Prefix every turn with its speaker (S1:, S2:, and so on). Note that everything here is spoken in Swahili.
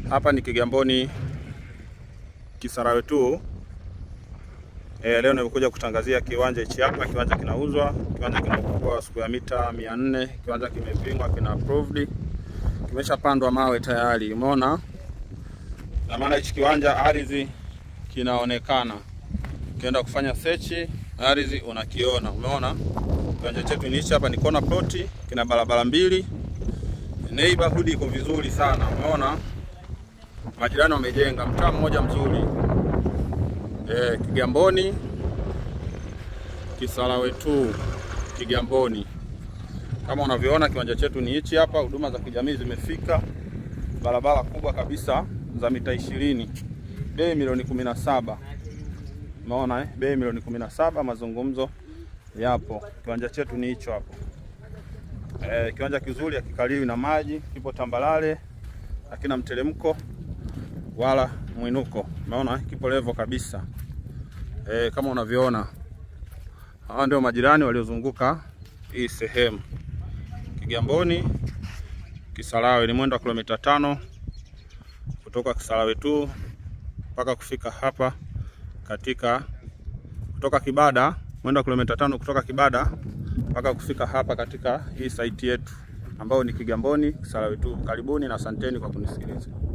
S1: Hapa ni Kigamboni Kisarawe tu. E, leo nimekuja kutangazia kiwanja hichi hapa. Kiwanja kinauzwa, kiwanja kina ukubwa wa square mita 400. Kiwanja kimepimwa, kina approved, kimeshapandwa mawe tayari, umeona. Na maana hichi kiwanja ardhi kinaonekana, ukienda kufanya search ardhi unakiona, umeona. Kiwanja chetu ni hichi hapa, ni corner plot, kina barabara mbili, neighborhood iko vizuri sana, umeona. Majirani wamejenga mtaa mmoja mzuri e, Kigamboni Kisarawe tu Kigamboni. Kama unavyoona kiwanja chetu ni hichi hapa, huduma za kijamii zimefika, barabara kubwa kabisa za mita ishirini, bei milioni kumi na saba. Umeona eh? Bei milioni kumi na saba, mazungumzo yapo. Kiwanja chetu ni hicho hapo. E, kiwanja kizuri, hakikaliwi na maji, kipo tambalale, hakina mteremko wala mwinuko. Umeona kipo level kabisa. E, kama unavyoona hawa ndio majirani waliozunguka hii sehemu. Kigamboni Kisarawe ni mwendo wa kilomita tano kutoka Kisarawe tu mpaka kufika hapa katika kutoka Kibada, mwendo wa kilomita tano kutoka Kibada mpaka kufika hapa katika hii site yetu ambayo ni Kigamboni Kisarawe tu. Karibuni na asanteni kwa kunisikiliza.